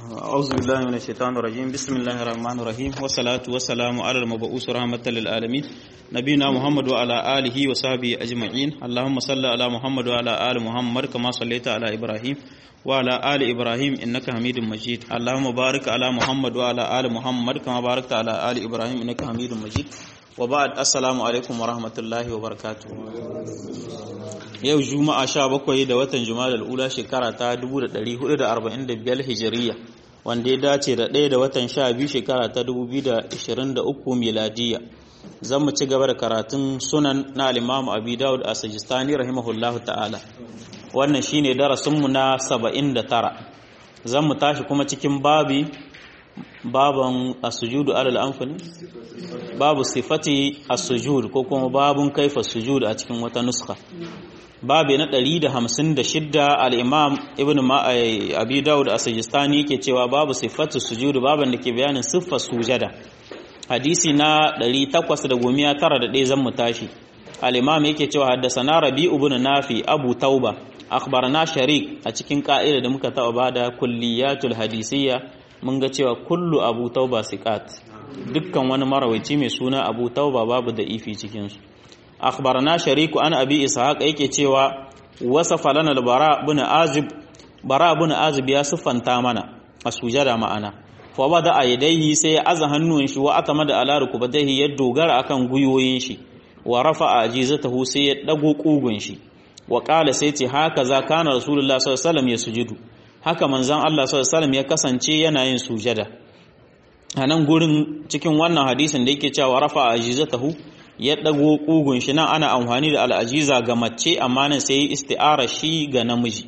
أعوذ بالله من الشيطان الرجيم بسم الله الرحمن الرحيم والصلاة والسلام على المبعوث رحمة للعالمين نبينا محمد وعلى آله وصحبه أجمعين اللهم صل على محمد وعلى آل محمد كما صليت على إبراهيم وعلى آل إبراهيم إنك حميد مجيد اللهم بارك على محمد وعلى آل محمد كما باركت على آل إبراهيم إنك حميد مجيد وبعد السلام عليكم ورحمة الله وبركاته yau juma'a sha bakwai da watan juma'a ula shekara ta 1445 hijiriya wanda ya dace da ɗaya da watan sha biyu shekara ta 2023 miladiya zan mu ci gaba da karatun sunan na alimamu abi dawud a sajistani rahimahullahu ta'ala wannan shine darasinmu na 79 zan mu tashi kuma cikin babi baban asujudu alal amfani babu sifati asujud ko kuma babun kaifa sujud a cikin wata nuska babi na 156 al-imam ibn abi daud as-sijistani yake cewa babu sifatu sujud baban da ke bayanin siffar sujada hadisi na 891 zan mu tashi al-imam yake cewa haddathana rabi ibn nafi abu tauba akhbarana sharik a cikin ka'ida da muka taba bada kulliyatul hadisiyya mun ga cewa kullu abu tauba siqat dukkan wani marawaici mai suna abu tauba babu da ifi cikin su akhbarana shariku an abi ishaq yake cewa wasafa lana al-bara ibn azib bara ibn azib ya siffanta mana a sujada ma'ana fa bada aydaihi sai ya aza hannun shi wa atamada ala rukubatihi ya dogara akan guyoyin shi wa rafa'a ajizatahu sai ya dago kugun shi wa qala sai ce haka za kana rasulullah sallallahu alaihi wasallam ya sujudu haka manzon Allah sallallahu alaihi wasallam ya kasance yana yin sujada a nan gurin cikin wannan hadisin da yake cewa rafa'a ajizatahu ya ɗago ƙugun shi nan ana amfani da al'ajiza ga mace amma nan sai yi isti'ara shi ga namiji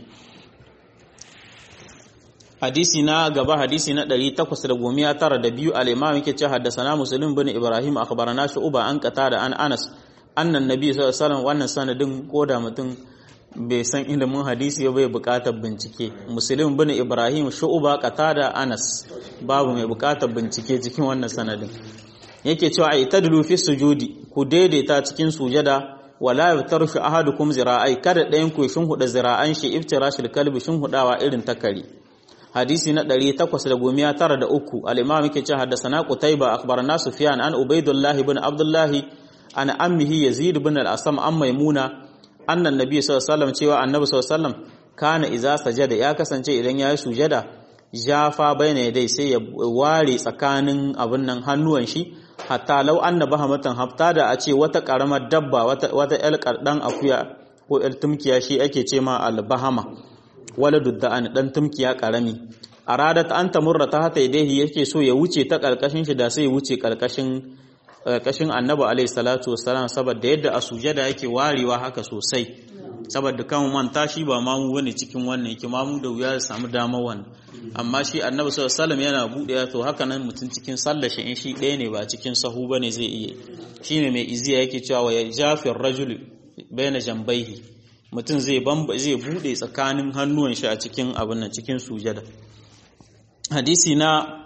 hadisi na gaba hadisi na 892 al-imam yake ce haddasana muslim bin ibrahim akhbarana shu'ba an qata da an anas annan nabi sallallahu alaihi wasallam wannan sanadin koda mutum bai san ilimin hadisi ya bai bukatar bincike muslim bin ibrahim shu'ba qata da anas babu mai bukatar bincike cikin wannan sanadin yake cewa ai tadlu fi sujudi ku daidaita cikin sujada wala yaftarshu ahadukum zira'ai kada ɗayan ku shin huda zira'an shi iftirashil kalbi shin hudawa irin takari hadisi na 893 al-imam yake cewa haddathana qutayba akhbarana sufyan an ubaydullah ibn abdullah an ammihi yazid ibn al-asam an maimuna annan nabi sallallahu alaihi wasallam cewa annabi sallallahu alaihi wasallam kana idza sajada ya kasance idan yayi sujada jafa bayna yadai sai ya ware tsakanin abin nan hannuwan shi hatta lau an na bahamatan hafta da a ce wata ƙaramar dabba wata ‘yar ɗan akuya ko ‘yar tumkiya shi ake ce ma albahama wala dudda an ɗan tumkiya ƙarami a radat an ta murra ta hata idaihi yake so ya wuce ta ƙarƙashin shi da sai ya wuce ƙarƙashin ƙarƙashin annabi alaihi salatu wassalam saboda yadda a sujada yake warewa haka sosai saboda kan manta shi ba mamu bane cikin wannan yake mamu da wuya ya samu damar wannan amma shi annabi sallallahu alaihi yana buɗe to haka nan mutum cikin sallar shi in shi ɗaya ne ba cikin sahu bane zai iya shine mai iziya yake cewa ya jafir rajul baina jambaihi mutum zai bamba zai buɗe tsakanin hannuwan shi a cikin abin nan cikin sujada hadisi na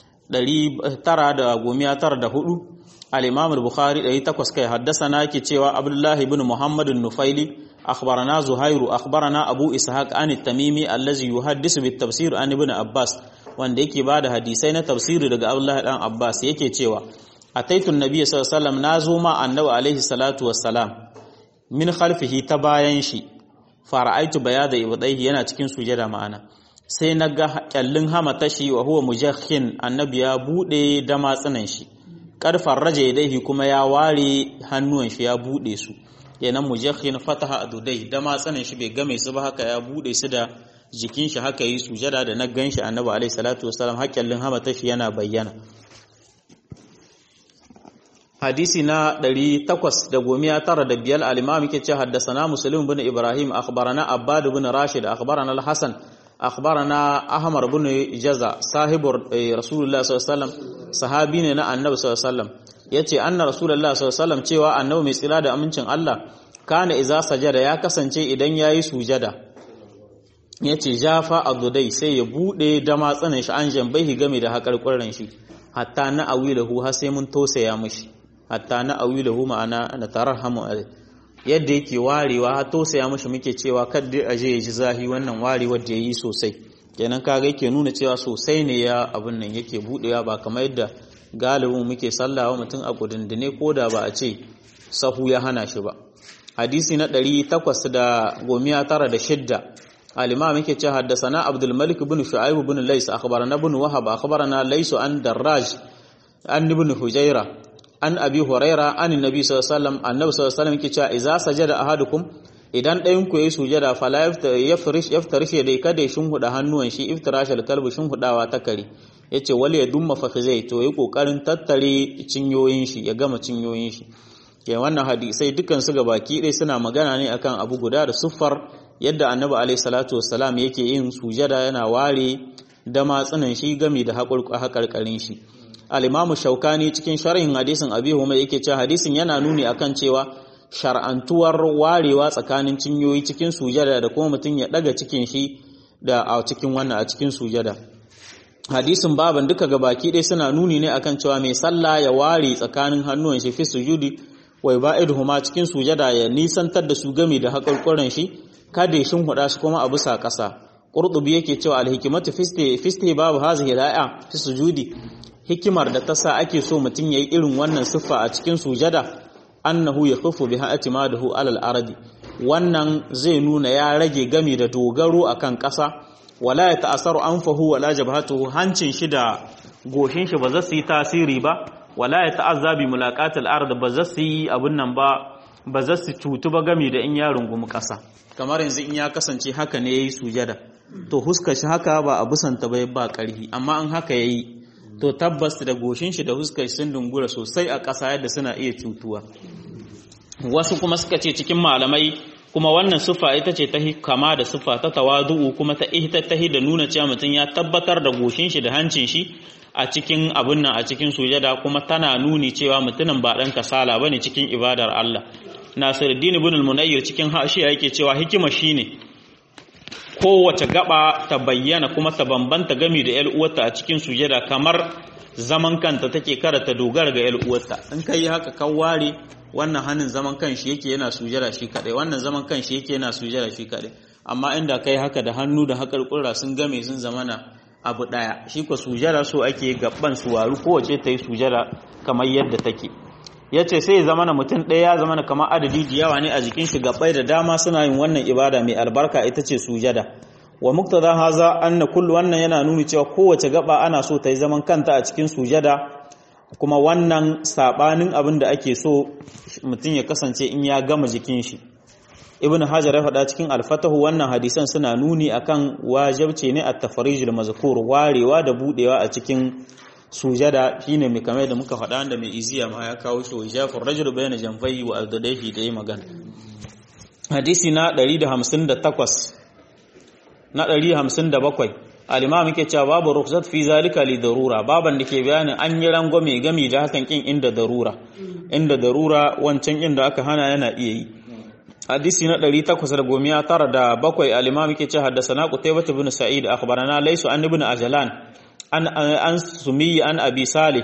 994 al-imam al-bukhari 800 kai haddasa na yake cewa abdullahi ibn muhammad nufaili أخبرنا زهير أخبرنا أبو إسحاق عن التميمي الذي يحدث بالتفسير عن ابن عباس wanda yake bada hadisai na tafsiri daga Abdullah dan Abbas yake cewa ataitu annabi sallallahu alaihi wasallam nazo ma annabi alaihi salatu wassalam min khalfihi ta bayan shi fara'aitu bayada ibadaihi yana cikin sujada ma'ana sai naga kyallin hamata shi wa huwa mujahhin annabi ya bude da matsunan shi karfar raja yadaihi kuma ya ware hannuwan shi ya bude su kenan mujahhin fataha adudai da matsanin shi bai game su ba haka ya bude su da jikin shi haka yi sujada da na ganshi annabi alaihi salatu wasalam hakkallin hamata shi yana bayyana hadisi na 895 al-imam yake ce haddathana muslim bin ibrahim akhbarana abbad bin rashid akhbarana al-hasan akhbarana ahmar bin jaza sahibur rasulullah sallallahu alaihi wasallam sahabi ne na annabi sallallahu alaihi wasallam yace anna rasulullah sallallahu alaihi cewa annabi mai tsira da amincin Allah kana iza sajada ya kasance idan yayi sujada yace jafa adudai sai ya bude da matsanin shi an jambai game da hakarkurin shi hatta na awilahu har sai mun tosaya mishi hatta na awilahu ma'ana na tarhamu yadda yake warewa har tosaya mishi muke cewa kadda aje ya ji zahi wannan warewar da yayi sosai kenan kaga yake nuna cewa sosai ne ya abin nan yake budewa ba kamar yadda galibin muke sallawa mutum a kudindine ko da ba a ce sahu ya hana shi ba hadisi na 896 al-imam yake cewa haddathana abdul malik ibn shu'aib ibn lays akhbarana ibn wahab akhbarana lays an darraj an ibn hujaira an abi huraira an annabi sallallahu alaihi wasallam annabi sallallahu alaihi wasallam yake cewa idza sajada ahadukum idan ɗayan ku yayi sujada fala yafrish yaftarishe dai kada shin huda hannuwan shi iftirashal kalbi shin hudawa ta kare yace wal ya dumma fakhizai to yi kokarin tattare cinyoyin shi ya gama cinyoyin shi ke wannan hadisai dukkan su ga baki dai suna magana ne akan abu guda da suffar yadda annabi alaihi salatu wassalam yake yin sujada yana ware da matsunan shi gami da haƙarƙarin shi al-imamu shaukani cikin sharhin hadisin abi huma yake cewa hadisin yana nuni akan cewa shar'antuwar warewa tsakanin cinyoyi cikin sujada da kuma mutum ya daga cikin shi da a cikin wannan a cikin sujada hadisin baban duka gabaki ɗaya suna nuni ne akan cewa mai sallah ya ware tsakanin hannuwan shi fi sujudi wai ba'iduhuma cikin sujada ya nisantar da su gami da haƙarƙuran shi kada ya huda su kuma a bisa ƙasa qurtubi yake cewa alhikimatu fiste fiste babu hazihi la'a fi sujudi hikimar da ta sa ake so mutum yayi irin wannan siffa a cikin sujada annahu yakhufu biha atimaduhu alal ardi wannan zai nuna ya rage gami da dogaro akan ƙasa wala ya ta'asaru anfahu wala jabhatuhu hancin shi da goshin shi ba za su yi tasiri ba wala ya ta'azza bi mulaqatil ard ba za su yi abun nan ba ba za su cutu ba gami da in ya rungumi ƙasa kamar yanzu in ya kasance haka ne yayi sujada to huskar shi haka ba a busanta ba ba ƙarfi amma in haka yayi to tabbas da goshin shi da huskar sun dungura sosai a ƙasa yadda suna iya cutuwa wasu kuma suka ce cikin malamai kuma wannan sufa ita ce ta kama da sufa ta tawadu'u kuma ta ita ta da nuna cewa mutum ya tabbatar da goshin shi da hancin shi a cikin abun nan a cikin sujada kuma tana nuni cewa mutumin ba dan kasala bane cikin ibadar Allah Nasiruddin ibn al-Munayyir cikin hashiya yake cewa hikima shine kowace gaba ta bayyana kuma ta bambanta gami da 'yar uwarta a cikin sujada kamar zaman kanta take kada ta dogara ga 'yar uwarta in kai haka kan ware wannan hannun zaman kanshi yake yana sujada shi kadai wannan zaman kanshi yake yana sujada shi kadai amma inda kai haka da hannu da hakar kurra sun game sun zamana abu daya shi ko sujada so ake gaban su waru kowace ta yi sujada kamar yadda take yace sai ya zamana mutum ɗaya ya zamana kamar adadi da yawa ne a jikin shi gabbai da dama suna yin wannan ibada mai albarka ita ce sujada wa muktada haza anna kullu wannan yana nuni cewa kowace gaba ana so ta yi zaman kanta a cikin sujada kuma wannan sabanin abin da ake so mutum ya kasance in ya gama jikin shi ibn hajar ya faɗa cikin alfatahu wannan hadisan suna nuni akan wajibce ne a tafarijul mazkur warewa da budewa a cikin sujada shine mai kamar da muka faɗa da mai iziya ma ya kawo shi wajafur rajul bayna janfai wa aldadaihi da yi magana hadisi na 158 na 157 al-imam yake cewa babu rukhsat fi zalika li darura baban da ke bayanin an yi rangwame gami da hakan kin inda darura inda darura wancan inda aka hana yana iya yi hadisi na 897 al-imam yake cewa haddathana qutaybah ibn sa'id akhbarana laysu an ibn ajlan an an sumi an abi salih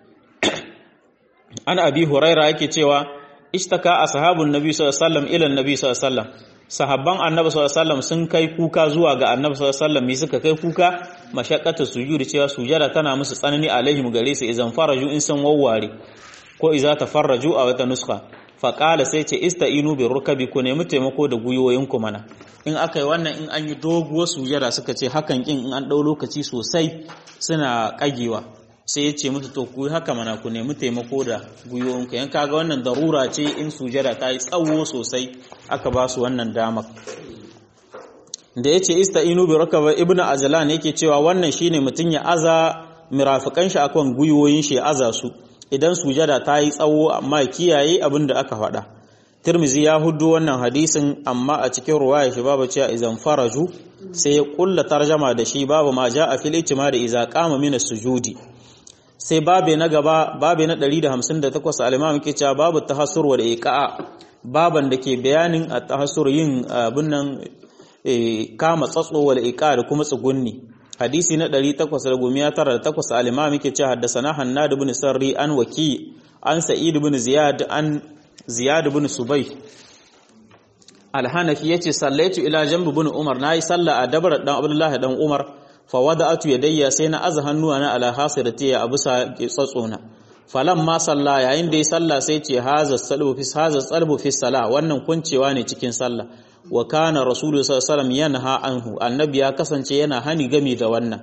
an abi huraira yake cewa ishtaka ashabun nabi sallallahu alaihi wasallam ila nabi sallallahu alaihi wasallam sahabban annabi sallallahu alaihi wasallam sun kai kuka zuwa ga annabi sallallahu alaihi wasallam me suka kai kuka mashaqqatu sujudi cewa sujada tana musu tsanani alaihim gare su idan faraju in san wawware ko iza tafarraju a wata nuskha fa qala sai ce istainu bi rukabi ku nemi taimako da guyoyin ku mana in aka yi wannan in an yi doguwar sujada suka ce hakan kin in an dau lokaci sosai suna kagewa sai ya ce musu to ku haka mana ku nemi taimako da gwiwoyinku yan kaga wannan darura ce in sujada ta yi tsawo sosai aka ba su wannan damar da ya ce ista'inu bi rakaba ibnu ajlan yake cewa wannan shine mutum ya aza mirafikan shi akan gwiwoyin shi ya aza su idan sujada ta yi tsawo amma kiyaye abin da aka faɗa Tirmizi ya hudu wannan hadisin amma a cikin ruwaya shi babu cewa izan faraju sai ya kulla tarjama da shi babu ma ja a fil da iza qama min sujudi sai babe na gaba babe na 158 al-imam yake cewa babu tahassur wal iqa'a baban da ke bayanin at-tahassur yin abin nan kama tsatso wal iqa'a da kuma tsugunni hadisi na 898 al-imam yake cewa haddathana hannad ibn sarri an waki an sa'id ibn ziyad an ziyad ibn subay al-hanafi yace sallaitu ila jambi bin umar nayi sallah a dabar dan abdullahi dan umar fa wada'atu yadayya sai na aza hannuwa na ala hasirati ya abusa tsatsona falan ma salla yayin da ya salla sai ce haza salbu fi haza salbu fi sala wannan kuncewa ne cikin sallah wa kana rasulullahi sallallahu alaihi wasallam yanha anhu annabi ya kasance yana hani game da wannan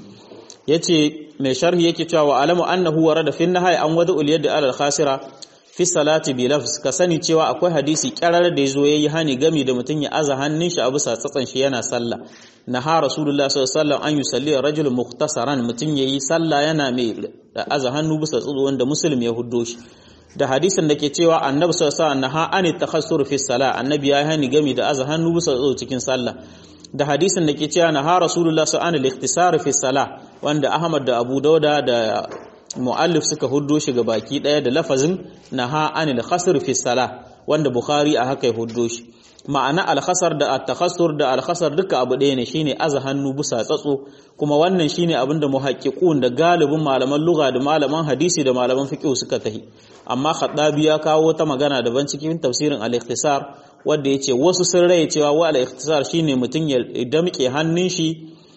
yace mai sharhi yake cewa wa alamu annahu warada fi nahai an wada ul yadi ala khasira fi salati bi lafz ka sani cewa akwai hadisi kyarar da yazo yayi hani game da mutun ya aza hannun shi a bisa tsatsan shi yana sallah naha rasulullahi sallallahu alaihi wasallam an yusalli rajul mukhtasaran mutun yayi sallah yana mai aza hannu bisa tsutsu wanda muslim ya huddo shi da hadisin da ke cewa annabi sallallahu alaihi wasallam naha an takhassur fi salah annabi ya hani game da aza hannu bisa tsutsu cikin sallah da hadisin da ke cewa naha rasulullahi sallallahu alaihi wasallam fi salah wanda ahmad da abu dauda da muallif suka huddo shi ga baki daya da lafazin naha anil khasr fi salah wanda bukhari a haka ya huddo shi ma'ana alkhasar da at-takhassur da alkhasar duka abu ɗaya ne shine aza hannu bisa tsatso kuma wannan shine abin da muhaqqiqun da galibin malaman lugha da malaman hadisi da malaman fiqh suka tahi amma khaddabi ya kawo ta magana daban cikin tafsirin al-ikhtisar wanda yace wasu sun raye cewa wa al-ikhtisar shine mutun ya damke hannun shi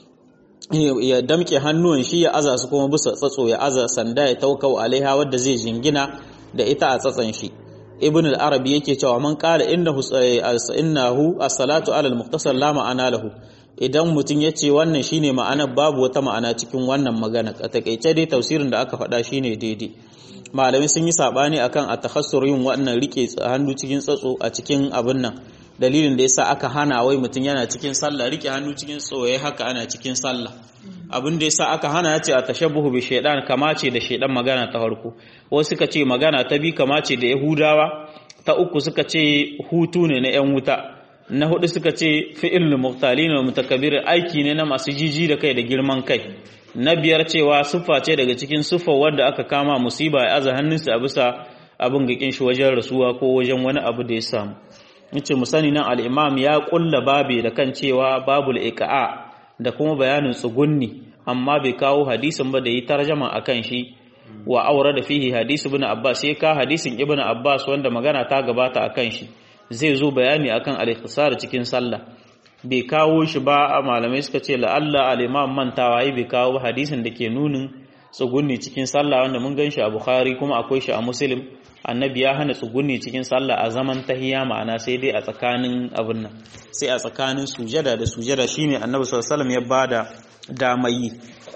ya damke hannuwan shi ya aza su kuma bisa tsatso ya aza sanda ya taukau alaiha wadda zai jingina da ita a tsatsan shi ibn al-arabi yake cewa man qala innahu innahu as-salatu ala al-mukhtasar la ma'ana lahu idan mutun yace wannan shine ma'ana babu wata ma'ana cikin wannan magana a takeice dai tafsirin da aka faɗa shine daidai malami sun yi sabani akan at-takhassur yin wannan rike hannu cikin tsatso a cikin abin nan dalilin da yasa aka hana wai mutun yana cikin sallah rike hannu cikin tsoye haka ana cikin sallah abin da yasa aka hana yace a tashabbuhu bi shaydan kama ce da shaydan magana ta farko wasu suka ce magana ta bi kama ce da yahudawa ta uku suka ce hutu ne na yan wuta na hudu suka ce fi'il muqtalin wa mutakabbir aiki ne na masu jiji da kai da girman kai na biyar cewa siffa ce daga cikin siffar wanda aka kama musiba ya aza hannunsa a bisa abin gakin shi wajen rasuwa ko wajen wani abu da ya samu yace mu sani nan al-imam ya kulla babe da kan cewa babul iqa'a da kuma bayanin tsugunni amma bai kawo hadisin ba da yi tarjama akan shi wa aure da fihi hadisi ibn abbas sai ka hadisin ibn abbas wanda magana ta gabata akan shi zai zo bayani akan al-ikhtisar cikin sallah bai kawo shi ba malamai suka ce la'alla al-imam mantawa yi bai kawo hadisin da ke nunin tsugunni cikin sallah wanda mun gan shi a bukhari kuma akwai shi a muslim annabi ya hana tsugunni cikin sallah a zaman tahiya ma'ana sai dai a tsakanin abin nan sai a tsakanin sujada da sujada shine annabi sallallahu alaihi wasallam ya bada damayi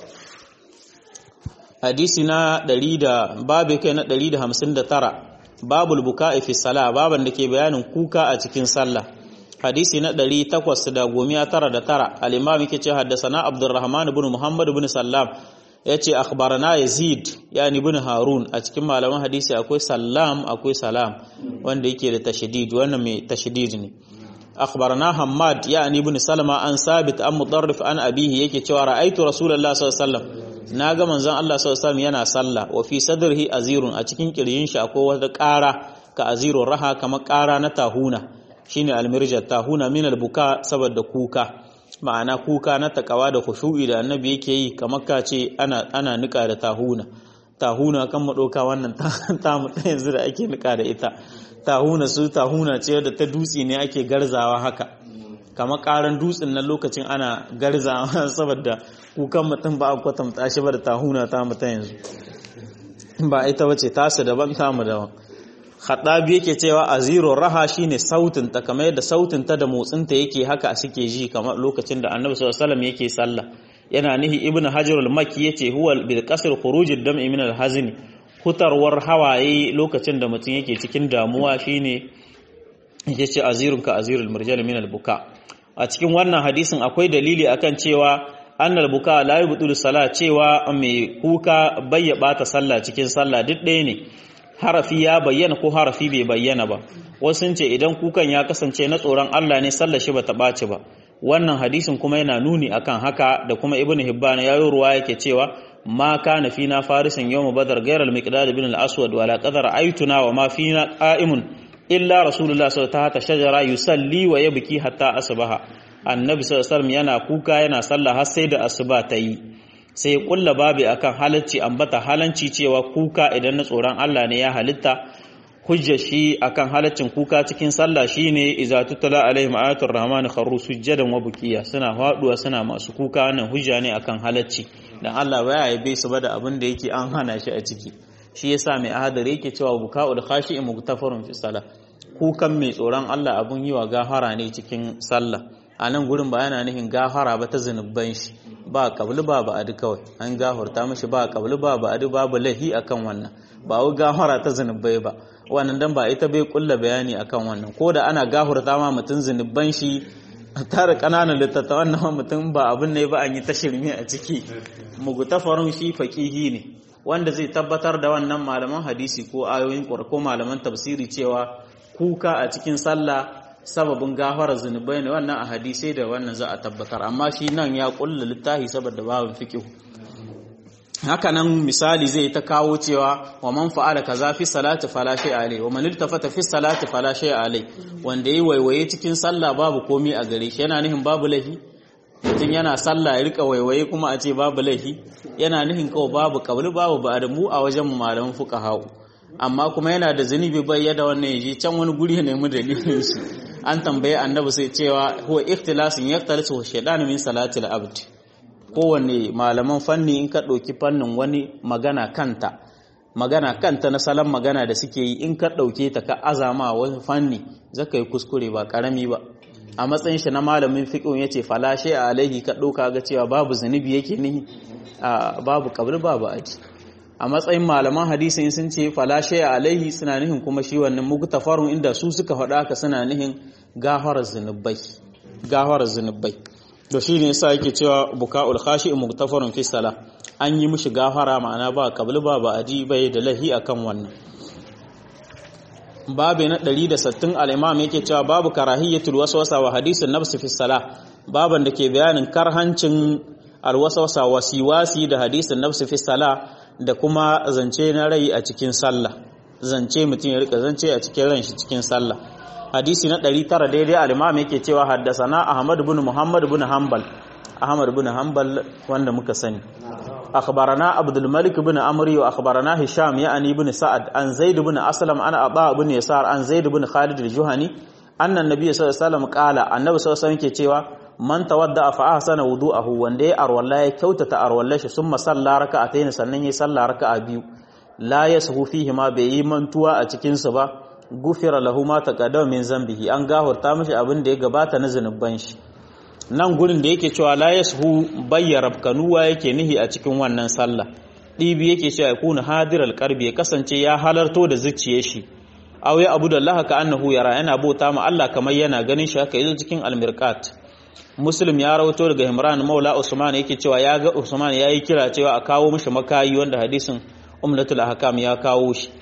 hadisi na 100 da babu kai na 159 babul buka'i fi salah baban da ke bayanin kuka a cikin sallah hadisi na 899 al-imam yake ce haddathana abdurrahman ibn muhammad ibn sallam yace akhbarana yazid yani ibn harun a cikin malaman hadisi akwai sallam akwai salam wanda yake da tashdid wannan mai tashdid ne akhbarana hammad yani ibn salama an sabit an mudarrif an abihi yake cewa ra'aitu rasulullahi sallallahu alaihi wasallam naga manzon Allah sallallahu alaihi wasallam yana sallah wa fi sadrihi azirun a cikin kirjin shi akwai wata ƙara ka azirun raha kamar ƙara na tahuna shine almirjat tahuna min albuka saboda kuka ma'ana kuka na takawa da khushu'i da annabi yake yi kamar ka ce ana ana nika da tahuna tahuna kan mu doka wannan ta mu yanzu da ake nika da ita tahuna su tahuna ce da ta dutse ne ake garzawa haka kamar karan dutsen nan lokacin ana garzawa saboda kukan mutum ba a kwatanta shi ba da tahuna ta mu ta yanzu ba ita bace tasu daban tamu daban Khaddabi yake cewa aziro raha shine sautin ta kamar yadda sautin ta da motsin ta yake haka suke ji kamar lokacin da Annabi sallallahu alaihi wasallam yake sallah yana nihi Ibn Hajar al-Makki yace huwa bil qasr khuruj ad-dam'i min al-hazn hutarwar hawaye lokacin da mutum yake cikin damuwa shine yace azirun ka azirul murjal min al-buka a cikin wannan hadisin akwai dalili akan cewa annal buka la yubtilu salat cewa mai kuka bayya bata sallah cikin sallah duk ɗaya ne harafi ya bayyana ko harafi bai bayyana ba wasu sun ce idan kukan ya kasance na tsoron Allah ne sallar shi bata ɓaci ba wannan hadisin kuma yana nuni akan haka da kuma ibn hibban ya yi ruwa yake cewa ma kana fina farisin yawm badar ghayr al-miqdad ibn al-aswad wala qadar aytuna wa ma fina qa'imun illa rasulullah sallallahu alaihi wasallam shajara yusalli wa yabki hatta asbaha annabi sallallahu alaihi wasallam yana kuka yana sallah har sai da asuba ta yi sai kulla babu akan halacci ambata halanci cewa kuka idan na tsoron Allah ne ya halitta hujjar shi akan halaccin kuka cikin sallah shine idza tutla alaihim ayatul rahman kharru sujjadan wa bukiya suna faduwa suna masu kuka wannan hujja ne akan halacci dan Allah baya yabe su ba da abin da yake an hana shi a ciki shi yasa mai ahadari yake cewa buka'ul khashi'i mugtafarun fi salah kukan mai tsoron Allah abun yi wa gafara ne cikin sallah a nan gurin ba yana nihin gafara ba ta zunubban shi ba kabli ba ba adi kawai an gafarta mashi ba kabli ba ba adi babu lahi akan wannan ba wai gafara ta zunubai ba wannan dan ba ita bai kulla bayani akan wannan ko da ana gafarta ma mutum zunubban shi tare kananan littattafan na mutum ba abin ne ba an yi ta shirme a ciki mugutafarun shi faqihi ne wanda zai tabbatar da wannan malaman hadisi ko ayoyin ko malaman tafsiri cewa kuka a cikin sallah sababin gafarar zunubai ne wannan a hadisai da wannan za a tabbatar amma shi nan ya kulla littafi saboda babin fiqh haka nan misali zai ta kawo cewa wa man fa'ala kaza fi salati fala shay alai wa man iltafata fi salati fala shay alai wanda yayi waiwaye cikin sallah babu komi a gare shi yana nihin babu lahi mutum yana sallah ya rika waiwaye kuma a ce babu lahi yana nihin kawai babu kabli babu ba da mu a wajen malaman fuqaha amma kuma yana da zunubi bai yada wannan yaje can wani guri ya nemi dalilin shi an tambaye annabi sai cewa huwa ikhtilasin yaktalisu shaytan min salati al-abd kowanne malaman fanni in ka ɗauki fannin wani magana kanta magana kanta na salon magana da suke yi in ka ɗauke ta ka azama wani fanni zaka yi kuskure ba ƙarami ba a matsayin shi na malamin fiqh yace falashe a alaihi ka ɗauka ga cewa babu zunubi yake nihi babu kabri babu aji a matsayin malaman hadisi sun ce falashe a alaihi suna nihin kuma shi wannan mugtafarun inda su suka faɗa ka suna nihin gafarar zunubai gafarar zunubai to shi ne yasa yake cewa buka'ul khashi mugtafarun fi sala an yi mishi gafara ma'ana ba kabli ba ba aji bai da lahi akan wannan babu na 160 al-imam yake cewa babu karahiyatul waswasa wa hadisun nafs fi sala baban da ke bayanin karhancin alwaswasa wasiwasi da hadisun nafs fi sala da kuma zance na rai a cikin sallah zance mutum ya rika zance a cikin ran shi cikin sallah hadisi na 900 daidai al-imam yake cewa haddasana ahmad ibn muhammad ibn hanbal ahmad ibn hanbal wanda muka sani akhbarana abdul malik ibn amri wa akhbarana hisham ya'ani ibn sa'ad an zaid ibn aslam ana aba ibn yasar an zaid ibn khalid al-juhani anna an-nabiy sallallahu alaihi wasallam qala annabi sallallahu alaihi wasallam yake cewa man tawadda fa ahsana wudu'ahu wanda ya arwalla ya kyautata arwallar shi summa salla raka'atayn sannan ya salla raka'a biyu la yashu fihi ma bai yi mantuwa a cikin su ba gufira lahu ma taqaddama min zambihi an gahurta mishi abin da ya gabata na zanuban shi nan gurin da yake cewa la yashu bayyara kanuwa yake nihi a cikin wannan sallah dibi yake cewa ya kuna hadiral qalbi ya kasance ya halarto da zuciyar shi aw ya abu da Allah ka annahu yara yana bauta ma Allah kamar yana ganin shi haka yazo cikin almirqat muslim ya rawato daga Imran Maula Usman yake cewa ya ga Usman yayi kira cewa a kawo mishi makayi wanda hadisin Umlatul Ahkam ya kawo shi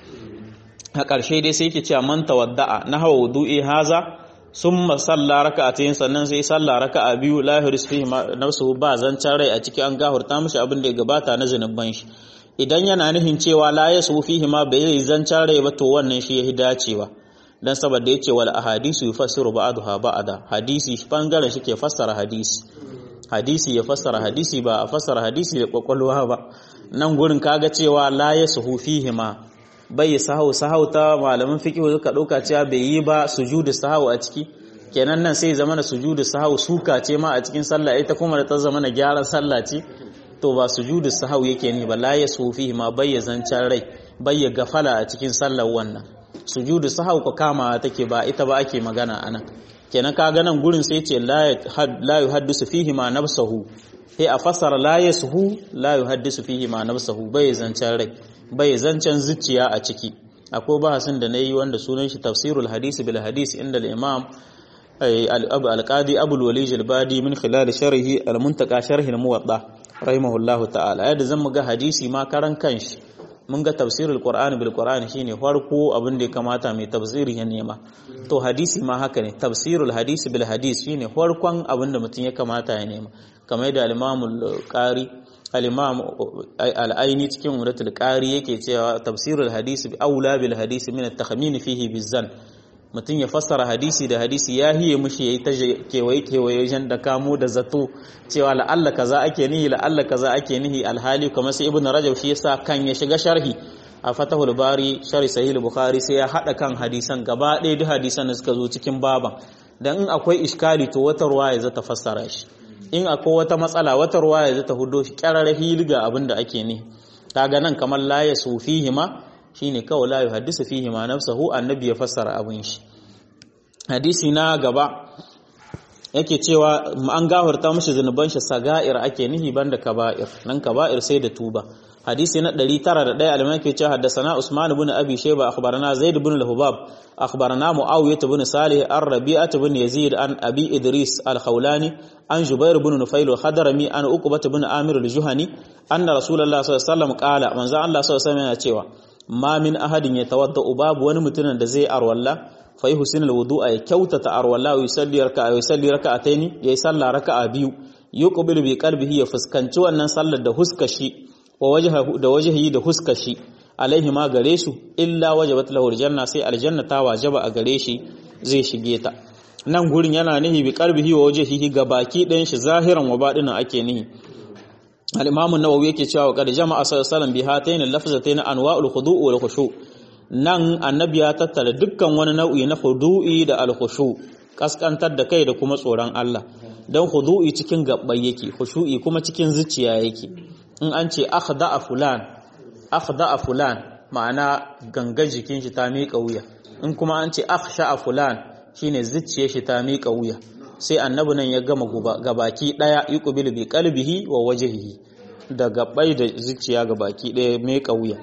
a ƙarshe dai sai yake cewa man tawadda'a na hawa wudu'i haza summa salla raka'atayn sannan sai salla raka'a biyu la yuhris fihi nafsuhu ba zancan rai a ciki an gahurta mishi abin da ya gabata na zanuban shi idan yana nufin cewa la yasu fihi ma bai zancan rai ba to wannan shi ya dacewa dan saboda yace wal ahadisu yufassiru ba'daha ba'da hadisi bangaren shi ke fassara hadisi hadisi ya fassara hadisi ba a fassara hadisi da kwakwalwa ba nan gurin kaga cewa la yasu fihi ma bai sahau sahau ta malamin fiqh suka dauka cewa bai yi ba sujudu sahau a ciki kenan nan sai zama na sujudu sahau suka ce ma a cikin sallah ita kuma da ta zama na gyaran sallah ce to ba sujudu sahau yake ne ba la yasu fihi ma bai zancan rai bai gafala a cikin sallar wannan sujudu sahau ko kama take ba ita ba ake magana anan kenan kaga nan gurin sai ce la yuhaddisu fihi ma nafsuhu sai a fasara la yashu la yuhaddisu fihi ma nafsuhu bai zancan rai bai zancan zuciya a ciki akwai bahasin da nayi wanda sunan shi tafsirul hadisi bil hadisi inda al-imam al-qadi abu al-walij al-badi min khilal sharhi al-muntaka sharhi al-muwatta rahimahullahu ta'ala yadda zan muga hadisi ma karan kanshi mun ga tafsirul qur'ani bil qur'ani shine farko abin da ya kamata mai tafsiri ya nema to hadisi ma haka ne tafsirul hadisi bil hadis shine farkon abin da mutum ya kamata ya nema kamar da al-imam al-qari al-imam al-aini cikin umratul qari yake cewa tafsirul hadisi bi aula bil hadisi min at-takhmin fihi bizan mutum ya fassara hadisi da hadisi ya hiye mushi yayi ta kewaye kewaye wajen da kamo da zato cewa la'alla kaza ake nihi la'alla kaza ake nihi alhali kamar sai ibnu rajab shi yasa kan ya shiga sharhi a fatahul bari shari sahih bukhari sai ya hada kan hadisan gaba ɗaya duk hadisan da suka zo cikin baban dan in akwai iskali to wata ruwaya za ta fassara shi in akwai wata matsala wata ruwaya za ta hudo shi kyararra hilga abin da ake ne kaga nan kamar la ya sufihi ma shine kawai la yuhaddisu fihi ma nafsuhu annabi ya fassara abin shi hadisi na gaba yake cewa an gafarta mishi zunuban shi saga'ir ake nihi banda kaba'ir nan kaba'ir sai da tuba hadisi na 901 alimai ke cewa haddasana Usman ibn Abi Shayba akhbarana Zaid ibn al-Hubab akhbarana Muawiyah ibn Salih ar-Rabi'ah ibn Yazid an Abi Idris al-Khawlani an Jubair ibn Nufail al-Hadrami an Uqbah ibn Amir al-Juhani anna Rasulullah sallallahu alaihi wasallam qala manzo Allah sallallahu alaihi wasallam yana cewa ma min ahadin yatawadda babu wani mutumin da zai arwalla fa yuhsinu al-wudu'a ya kyautata arwalla wa yusalli raka'a wa yusalli raka'ataini yayi sallah raka'a biyu yuqbilu bi qalbihi ya fuskanci wannan sallar da huskashi wa wajhahu da wajhihi da huskashi alaihi ma gare su illa wajabat lahu aljanna sai aljanna ta wajaba a gare shi zai shige ta nan gurin yana nihi bi qalbihi wa wajhihi ga baki ɗayan shi zahiran wa badinan ake nihi al-imam an-nawawi yake cewa qad jama'a sallallahu bi hatayn al-lafzatayn anwa'ul khudu' wal khushu' nan annabi ya tattara dukkan wani nau'i na khudu'i da al-khushu' kaskantar da kai da kuma tsoron Allah dan khudu'i cikin gabbai yake khushu'i kuma cikin zuciya yake in an ce akhda'a fulan akhda'a fulan ma'ana ganga jikin shi ta miƙa wuya in kuma an ce akhsha'a fulan shine zuciyar shi ta miƙa wuya sai annabi nan ya gama gabaki daya yuqbilu bi qalbihi wa wajhihi da gabai da zuciya gabaki daya miƙa wuya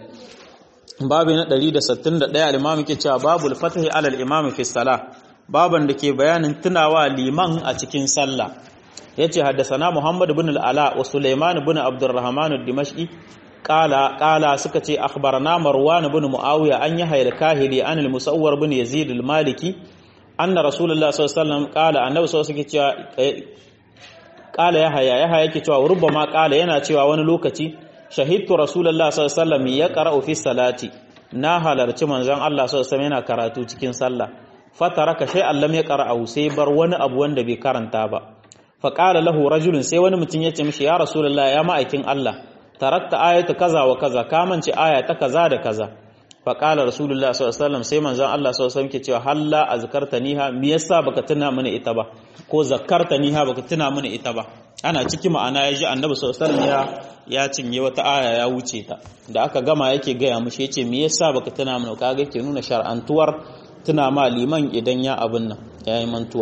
babu na 161 al-imam yake cewa babul fatahi alal imam fi salah baban da ke bayanin tunawa liman a cikin sallah yace haddasana Muhammad ibn al-Ala wa Sulaiman ibn Abdurrahman ad-Dimashqi qala qala suka ce akhbarana Marwan ibn Muawiya an yahya al-Kahili an al-Musawwar ibn Yazid al-Maliki anna Rasulullah sallallahu alaihi wasallam qala annabi sallallahu alaihi wasallam cewa qala yahya yahya yake cewa rubbama qala yana cewa wani lokaci shahidtu Rasulullah sallallahu alaihi wasallam yaqra'u fi salati na halarci manzon Allah sallallahu alaihi wasallam yana karatu cikin sallah fataraka shay'an lam yaqra'u sai bar wani abu wanda bai karanta ba faƙala lahu rajulun sai wani mutum ya ce mishi ya rasulullah ya ma'aikin Allah tarakta ayata kaza wa kaza ka mance aya ta kaza da kaza faƙala rasulullah sallallahu alaihi wasallam sai manzon Allah sallallahu alaihi wasallam ke cewa halla azkartaniha me yasa baka tuna mini ita ba ko zakartaniha baka tuna mini ita ba ana ciki ma'ana ya ji annabi sallallahu alaihi wasallam ya ya cinye wata aya ya wuce ta da aka gama yake gaya mishi yace me yasa baka tuna mini kaga yake nuna shar'antuwar tuna ma liman idan ya abin nan yayi mantuwa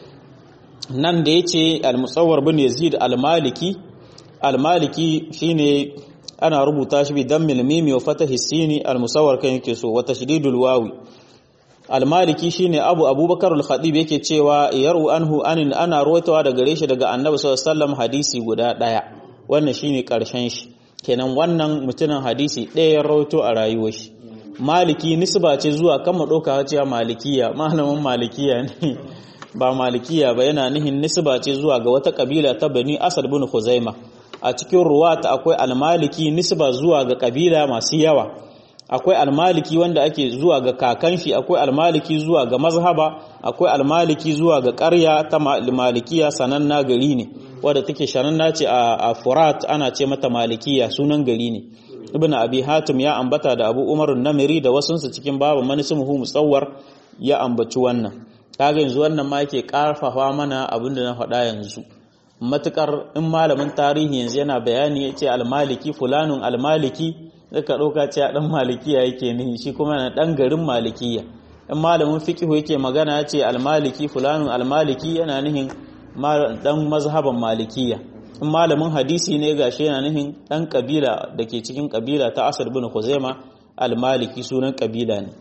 nan da ya ce al-musawar bin yazid al-maliki al-maliki shine ana rubuta shi bi dammil mimi wa fatahi sini al-musawar kan yake so wa tashdidul wawi al-maliki shine abu abubakar al-khatib yake cewa yaru anhu anin ana ruwaitawa daga gare shi daga annabi sallallahu alaihi wasallam hadisi guda daya wannan shine karshen shi kenan wannan mutumin hadisi ɗaya ya rawaito a rayuwar shi maliki nisba ce zuwa kan mu dauka cewa malikiya malamin malikiya ne ba malikiya ba yana nihin nisba ce zuwa ga wata kabila ta bani asad bin khuzaima a cikin ruwata akwai almaliki nisba zuwa ga kabila masu yawa akwai almaliki wanda ake zuwa ga kakan shi akwai almaliki zuwa ga mazhaba akwai almaliki zuwa ga ƙarya ta malikiya sananna gari ne wadda take shananna ce a furat ana ce mata malikiya sunan gari ne ibn abi hatim ya ambata da abu umar namiri da wasunsu cikin babu manisimuhu musawwar ya ambaci wannan kaga yanzu wannan ma yake karfafa mana abin da na faɗa yanzu matukar in malamin tarihi yanzu yana bayani ya ce almaliki fulanun almaliki zaka ɗauka ce a ɗan malikiya yake nihi shi kuma na ɗan garin malikiya in malamin fikihu yake magana ya ce almaliki fulanun almaliki yana nihin ɗan mazhaban malikiya in malamin hadisi ne gashi yana nihin ɗan kabila da ke cikin kabila ta asad bin khuzaima almaliki sunan kabila ne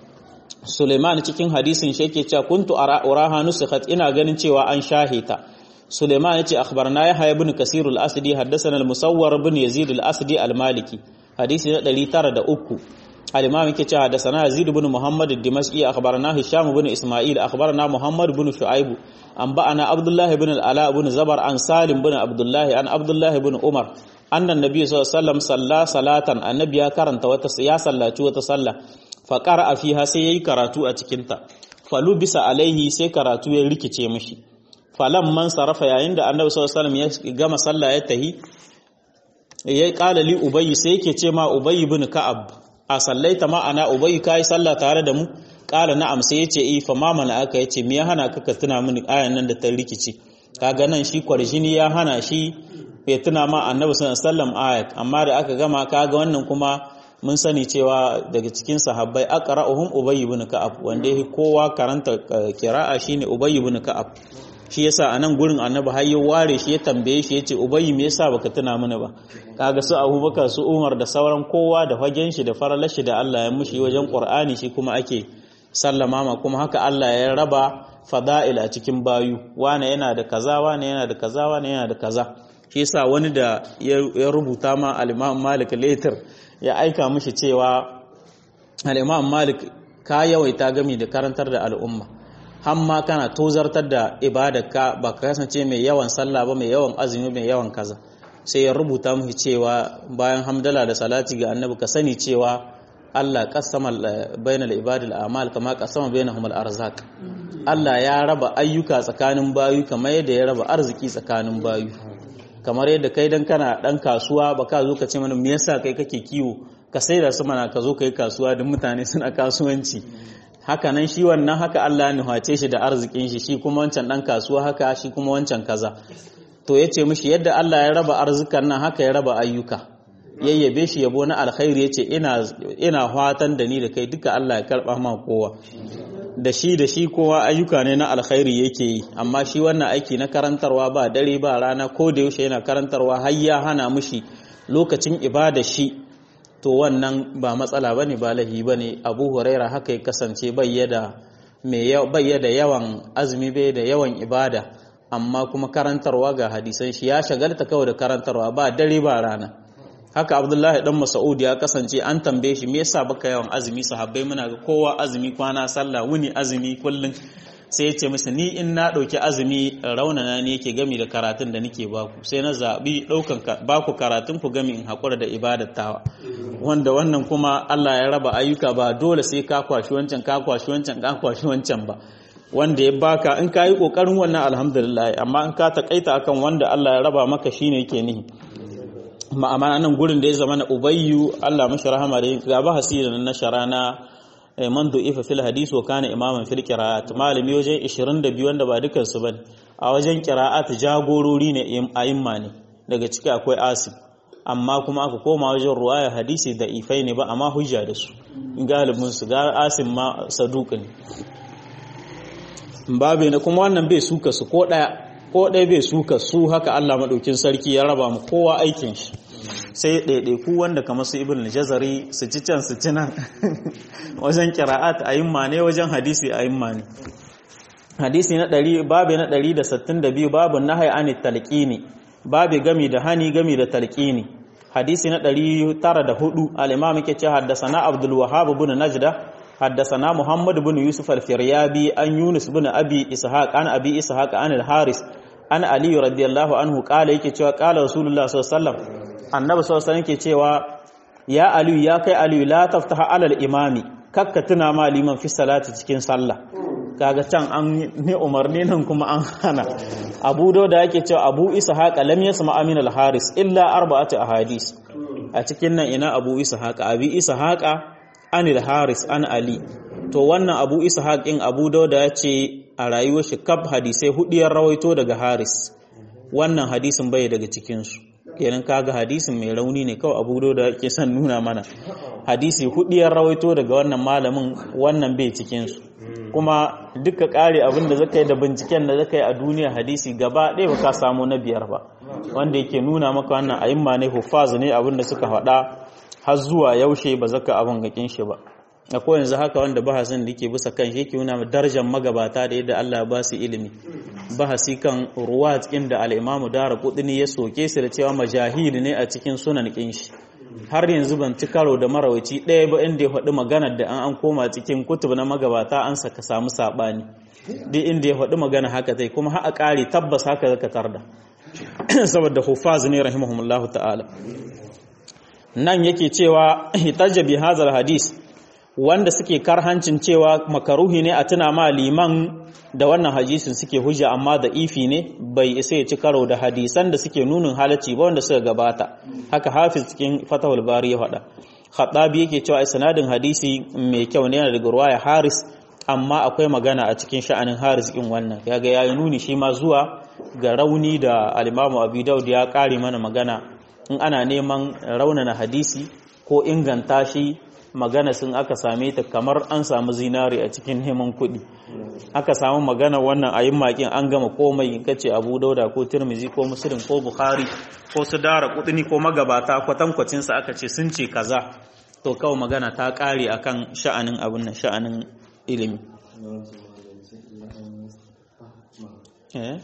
Suleiman cikin hadisin shi yake cewa kuntu uraha nusikhat ina ganin cewa an shahita Suleiman yace akhbarna Yahya ibn Kasir al-Asdi haddathana al-Musawwar ibn Yazid al-Asdi al-Maliki hadisi na 903 al-Imam yake cewa haddathana Yazid ibn Muhammad al-Dimashqi akhbarna Hisham ibn Isma'il akhbarna Muhammad ibn Shu'aib an ba'ana Abdullah ibn al-Ala ibn Zabar an Salim ibn Abdullah an Abdullah ibn Umar annan nabi sallallahu alaihi wasallam salla salatan annabi ya karanta wata ya sallaci wata sallah faƙara a fiha sai ya yi karatu a cikinta falu bisa alaihi sai karatu ya rikice mashi falan man sarrafa yayin da annabi sallallahu ya gama sallah ya tahi ya ƙala li ubayyi sai yake ce ma ubayyi bin ka'ab a sallaita ma'ana ubayyu kai sallah tare da mu qala na'am sai yace eh fa ma mana aka yace me ya hana ka ka tuna mini ayan nan da ta rikici kaga nan shi kwarjini ya hana shi ya tuna ma annabi sallallahu alaihi wasallam ayat amma da aka gama kaga wannan kuma mun sani cewa daga cikin sahabbai aqra'uhum ubay ibn ka'ab wanda yake kowa karanta kira'a shine ubay ibn ka'ab shi yasa anan gurin annabi har ya ware shi ya tambaye shi yace ubay me yasa baka tuna mana ba kaga su abubakar su umar da sauran kowa da fagen shi da faralar shi da Allah ya mushi wajen qur'ani shi kuma ake sallama ma kuma haka Allah ya raba fada'il a cikin bayu wane yana da kaza wane yana da kaza wane yana da kaza shi yasa wani da ya rubuta ma al-Imam Malik later ya aika mishi cewa al-Imam Malik ka yawaita gami da karantar da al'umma hamma kana tozartar da ibadarka ba ka kasance mai yawan sallah ba mai yawan azumi mai yawan kaza sai ya rubuta mishi cewa bayan hamdala da salati ga annabi ka sani cewa Allah kasama bainal ibadil a'mal kama kasama bainahum al-arzaq Allah ya raba ayyuka tsakanin bayu kamar yadda ya raba arziki tsakanin bayu kamar yadda kai dan kana dan kasuwa ba ka zo ka ce mana me yasa kai kake kiwo ka sai da su mana ka zo kai kasuwa da mutane suna kasuwanci haka nan shi wannan haka Allah ya nuhace shi da arzikin shi shi kuma wancan dan kasuwa haka shi kuma wancan kaza to yace mishi yadda Allah ya raba arzikan nan haka ya raba ayyuka yayyabe shi yabo na alkhairi yace ina ina fatan da ni da kai duka Allah ya karba ma kowa da shi da shi kowa ayyuka ne na alkhairi yake yi amma shi wannan aiki na karantarwa ba dare ba rana ko da yaushe yana karantarwa har ya hana mushi lokacin ibada shi to wannan ba matsala bane ba lahi bane Abu Huraira haka ya kasance bayyada mai bayyada yawan azumi bai da yawan ibada amma kuma karantarwa ga hadisan shi ya shagalta kawai da karantarwa ba dare ba rana haka abdullahi dan mas'ud ya kasance an tambaye shi me yasa baka yawan azumi sahabbai muna ga kowa azumi kwana sallah wuni azumi kullun sai ya ce musu ni in na dauki azumi raunana ne yake gami da karatun da nake baku sai na zabi daukan baku karatun ku gami in hakura da ibadar tawa wanda wannan kuma Allah ya raba ayyuka ba dole sai ka kwashi wancan ka kwashi wancan ka kwashi wancan ba wanda ya baka in ka yi kokarin wannan alhamdulillah amma in ka takaita akan wanda Allah ya raba maka shine yake nihi ma'amana nan gurin da ya zama na ubayyu Allah mashi rahama da ga ba hasira na shara na man du'ifa fil hadis wa kana imaman fil qira'at malami wajen 22 wanda ba dukan su bane a wajen qira'at jagorori ne a'imma ne daga ciki akwai asim amma kuma aka koma wajen ruwaya hadisi da ifai ne ba amma hujja da su galibin su ga asim ma saduq ne babe ne kuma wannan bai suka su ko daya ko ɗaya bai suka su haka Allah maɗaukin sarki ya raba mu kowa aikin shi sai ɗaiɗaiku wanda kamar su ibn jazari su ci can su ci nan wajen kira'at a yin ne wajen hadisi a yin ne hadisi na ɗari babu na ɗari da sittin da biyu babu na hayani talƙini babu gami da hani gami da talƙini hadisi na ɗari tara da hudu al'imam ke ce haddasa na abdul wahab bin najda حدثنا محمد بن يوسف الفريابي عن يونس بن ابي اسحاق عن ابي اسحاق عن الحارث عن علي رضي الله عنه قال yake cewa qala rasulullah sallallahu alaihi wasallam annabi sallallahu alaihi wasallam yake cewa ya ali ya kai ali la taftaha ala al-imami kakka tuna ma liman fi salati cikin sallah kaga can an ne umarni nan kuma an hana abu da yake cewa abu ishaq lam yasma amin al-haris illa arba'atu ahadis a cikin nan ina abu ishaq abi ishaq anil haris an ali to wannan abu ishaq in abu dauda ya ce a rayuwar shi kaf hadisai hudiyar rawaito daga haris wannan hadisin bai daga cikinsu kenan kaga hadisin mai rauni ne kawai abu dauda ke son nuna mana hadisi hudiyar rawaito daga wannan malamin wannan bai cikinsu kuma duka kare abin da zaka yi da binciken da zaka yi a duniya hadisi gaba ɗaya ba ka samu na biyar ba wanda yake nuna maka wannan ayimma ne hufaz ne abin da suka faɗa har zuwa yaushe ba zaka abin gakin shi ba akwai yanzu haka wanda bahasin da yake bisa kan shi yake nuna darajar magabata da yadda Allah ba su ilimi bahasi kan ruwat inda al-Imam Daraqutni ya soke su da cewa majahil ne a cikin sunan kin shi har yanzu ban ci karo da marawaci ɗaya ba inda ya faɗi maganar da an an koma cikin kutub na magabata an saka samu saɓani duk inda ya faɗi magana haka tai kuma har a ƙari tabbas haka zaka tarda saboda hufaz ne rahimahumullahu ta'ala nan yake cewa hitajja bi hazal hadis wanda suke karhancin cewa makaruhi ne a tuna ma liman da wannan hadisin suke hujja amma da ifi ne bai isa ya ci karo da hadisan da suke nunin halacci ba wanda suka gabata haka hafiz cikin fatahul bari ya faɗa Khattabi yake cewa isnadin hadisi mai kyau ne yana daga ruwaya Haris amma akwai magana a cikin sha'anin Haris din wannan yaga yayi nuni shi ma zuwa ga rauni da al-Imam Abi Dawud ya kare mana magana in ana neman raunana hadisi ko inganta shi magana sun aka same ta kamar an samu zinari a cikin neman kuɗi aka samu magana wannan a yin makin an gama komai in kace abu dauda ko tirmizi ko muslim ko bukhari ko su dara kudini ko magabata kwatankwacin sa aka ce sun ce kaza to kawai magana ta kare akan sha'anin abun nan sha'anin ilimi eh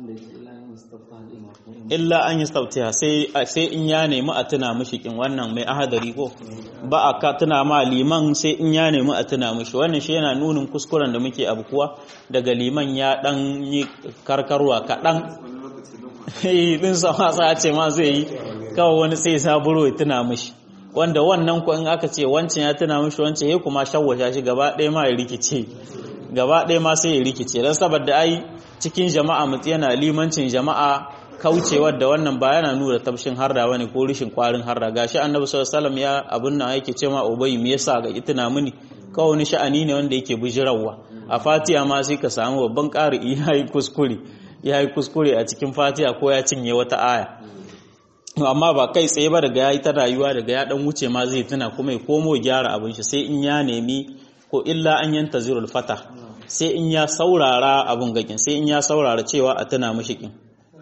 illa an yi stautiya sai in ya nemi a tuna mishi kin wannan mai ahadari ko ba a ka tuna ma liman sai in ya nemi a tuna mishi wannan shi yana nunin kuskuren da muke abu kuwa daga liman ya dan yi karkarwa kaɗan din sama sa ce ma zai yi kawai wani sai saburo ya tuna mishi wanda wannan ko in aka ce wancan ya tuna mishi wancan ya kuma shawwasha shi gaba ɗaya ma ya rikice gaba ɗaya ma sai ya rikice don saboda ai cikin jama'a mutu yana limancin jama'a kaucewar da wannan ba yana nuna tabshin harda bane ko rishin kwarin harda gashi annabi sallallahu alaihi wasallam ya abun nan yake cewa ubay me yasa ga itina mini kawai wani sha'ani ne wanda yake bijirawa a fatiha ma sai ka samu babban ƙari yayi kuskure yayi kuskure a cikin fatiha ko ya cinye wata aya amma ba kai tsaye ba daga yayi ta rayuwa daga ya dan wuce ma zai tuna kuma ya komo gyara abin shi sai in ya nemi ko illa an yanta zirul fata sai in ya saurara abun gakin sai in ya saurara cewa a tuna mishi kin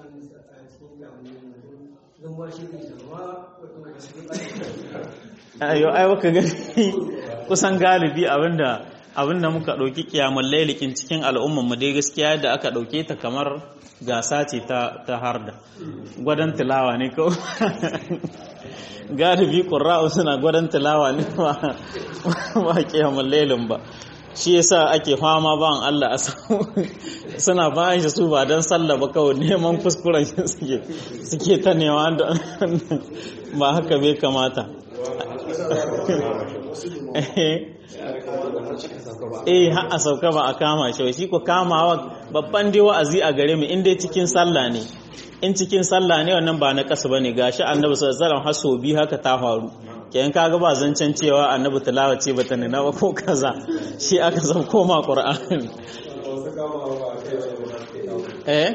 ayo ai baka gani kusan galibi abinda abinda muka dauki kiyamul lailikin cikin al'ummar mu dai gaskiya da aka dauke ta kamar gasa ce ta ta harda gwadan tilawa ne ko galibi qurra'u suna gwadan tilawa ne ba ba kiyamul lailin ba shi yasa ake fama ban Allah a samu suna bayan shi su ba don sallah ba kawai neman kuskuren shi suke suke ta newa ba haka bai kamata eh har a sauka ba a kama shi shi ko kamawa babban dai wa'azi a gare mu in dai cikin sallah ne in cikin sallah ne wannan ba na kasa bane gashi annabi sallallahu alaihi wasallam haso bi haka ta faru kenan kaga ba zancen cewa annabi tilawa ce bata nuna ba ko kaza shi aka san koma qur'ani eh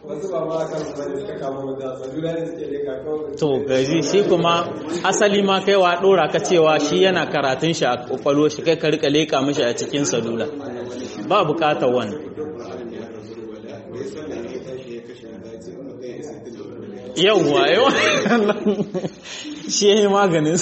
to gaji shi kuma asali ma kai wa dora ka cewa shi yana karatun shi a kwakwalo shi kai ka rika leka mishi a cikin salula ba bukatar wannan yauwa yawa shi ya yi maganin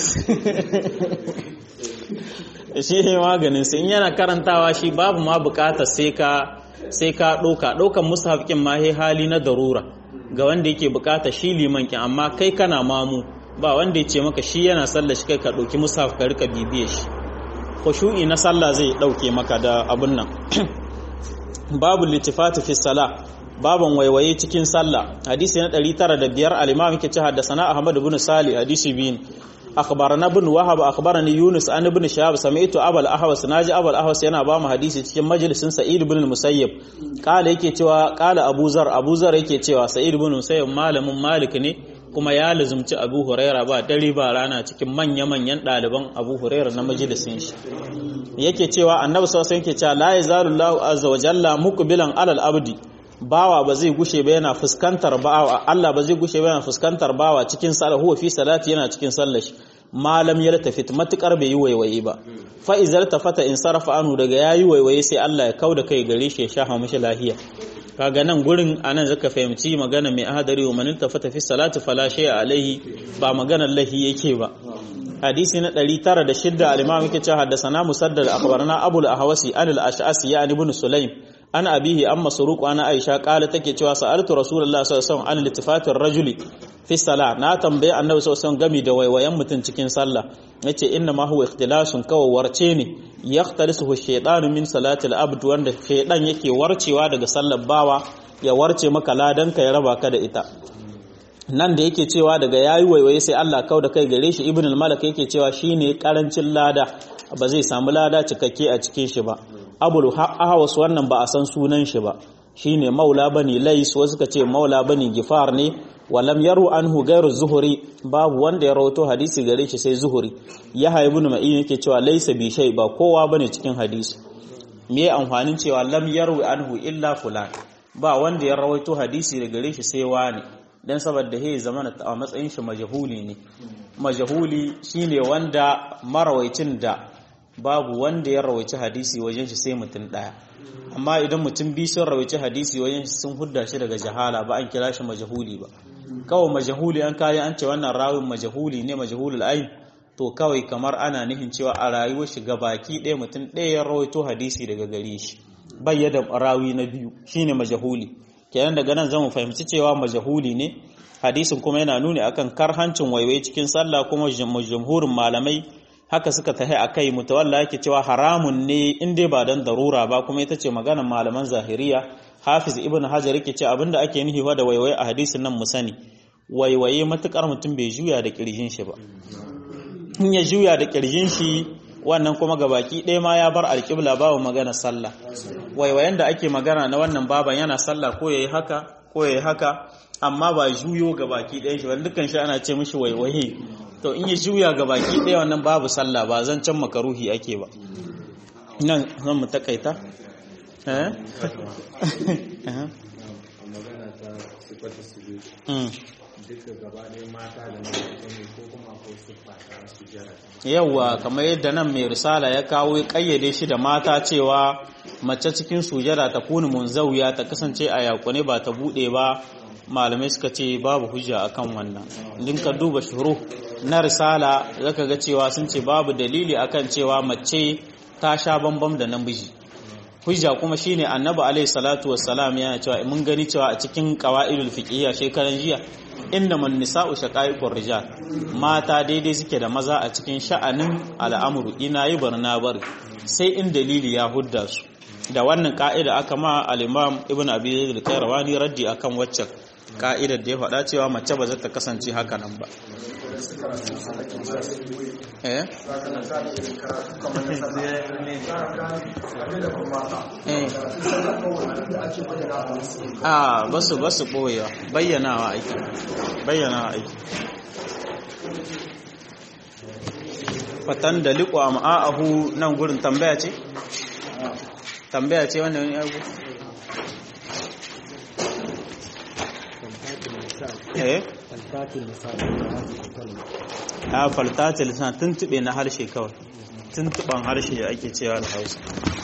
shi ya yi maganin in yana karantawa shi babu ma bukatar sai ka sai ka ɗauka ɗaukan musafkin ma hali na darura ga wanda yake bukata shi liman kin amma kai kana mamu ba wanda ya ce maka shi yana sallah shi kai ka ɗauki musaf ka rika bibiye shi khushu'i na sallah zai ɗauke maka da abun nan babu litifatu fi salah baban waiwaye cikin sallah hadisi na 905 al-imam yake ce haddathana ahmad ibn salih hadisi bin akhbarana ibn wahab akhbarani yunus an ibn shahab sami'tu abul ahwas naji abul ahwas yana ba mu hadisi cikin majalisin sa'id ibn musayyib kala yake cewa kala abu zar abu zar yake cewa sa'id ibn musayyib malamin malik ne kuma ya lazumci abu huraira ba dare ba rana cikin manya manyan ɗaliban abu huraira na majalisin shi yake cewa annabi sallallahu alaihi wasallam yake cewa la yazalu allah azza wa jalla muqbilan alal abdi bawa ba zai gushe ba yana fuskantar bawa Allah ba zai gushe ba yana fuskantar bawa cikin sallah huwa fi salati yana cikin sallar shi malam ya tafit matukar bai yi waiwaye ba fa izal tafata in sarafa anu daga yayi waiwaye sai Allah ya kauda kai gare shi ya shafa mishi lahiya kaga nan gurin anan zaka fahimci magana mai ahadari wa man tafata fi salati fala shay'a alaihi ba maganar lahi yake ba hadisi na 906 al-imam yake cewa haddathana musaddad akhbarana abul ahwasi an al-ash'asi ya ibn sulaim an abihi an masruq ana aisha kala take cewa sa'altu rasulullahi sallallahu alaihi wasallam an iltifatir rajuli fi salah na tambaye annabi sallallahu alaihi wasallam gami da waiwayen mutun cikin sallah yace inna ma huwa ikhtilasun kawai warce ne yahtalisuhu shaytanu min salati al-abd wanda shaydan yake warcewa daga sallar bawa ya warce maka ladan ka ya raba ka da ita nan da yake cewa daga yayi waiwaye sai Allah kau da kai gare shi ibn al-malak yake cewa shine karancin lada ba zai samu lada cikakke a cikin shi ba abul ahwas wannan ba a san sunan shi ba shine maula bani lais wasu ka ce maula bani gifar ne walam yaru anhu gairu zuhuri babu wanda ya rawato hadisi gare shi sai zuhuri ya haibu ma'in yake cewa laisa bi shay ba kowa bane cikin hadisi me amfanin cewa lam yaru anhu illa fulan ba wanda ya rawaito hadisi da gare shi sai wani dan saboda he zamana a matsayin shi majhuli ne majhuli shine wanda marawaicin da babu wanda ya rawaici hadisi wajen shi sai mutum daya amma idan mutum bi sun rawaici hadisi wajen shi sun hudda shi daga jahala ba an kira shi majhuli ba kawai majahuli an kayi an ce wannan rawin majahuli ne majahulul ayin to kawai kamar ana nihin cewa a rayuwar shi baki ɗaya mutum ɗaya ya rawaito hadisi daga gare shi bayyada rawi na biyu shine majahuli kenan daga nan zamu fahimci cewa majahuli ne hadisin kuma yana nuni akan karhancin waiwai cikin sallah kuma jumhurin malamai haka suka tahi akai mutawalla yake cewa haramun ne in dai ba dan darura ba kuma ita ce maganar malaman zahiriya hafiz ibn hajar yake ce abinda ake nufi da waiwaye a hadisin nan mu sani waiwaye matukar mutum bai juya da kirjin shi ba in ya juya da kirjin shi wannan kuma gabaki ɗaya ma ya bar alƙibla babu magana sallah waiwayen da ake magana na wannan baban yana sallah ko yayi haka ko yayi haka amma ba juyo gabaki ɗaya shi wanda dukkan shi ana ce mishi waiwaye to in ya juya gabaki ɗaya wannan babu sallah ba zan can makaruhi ake ba nan zan mu takaita eh magana ta sifata su duka gaba ɗaya mata da mata ko kuma akwai siffa ta sujjara yawwa kamar yadda nan mai risala ya kawo ya kayyade shi da mata cewa mace cikin sujada ta kuni munzawiya ta kasance a yakune ba ta bude ba malamai suka ce babu hujja akan wannan din ka duba shuru na risala zaka ga cewa sun ce babu dalili akan cewa mace ta sha bambam da namiji hujja kuma shine annabi alaihi salatu wassalam yana cewa mun gani cewa a cikin qawaidul fiqhiyya shekaran jiya innaman nisa'u shaqaiqur rijal mata daidai suke da maza a cikin sha'anin al'amuru ina yi barna bari sai in dalili ya hudda su da wannan ka'ida aka ma al-imam ibn abi zaid al-qayrawani raddi akan waccan ka'idar da ya faɗa cewa mace ba za ta kasance haka nan ba eh a basu basu boyewa bayyanawa aiki bayyanawa aiki fatan da liƙo a ma'a'ahu nan gurin tambaya ce tambaya ce wanda wani abu eh a faltatil lisan tuntube na harshe kawai tuntuban harshe ake cewa da hausa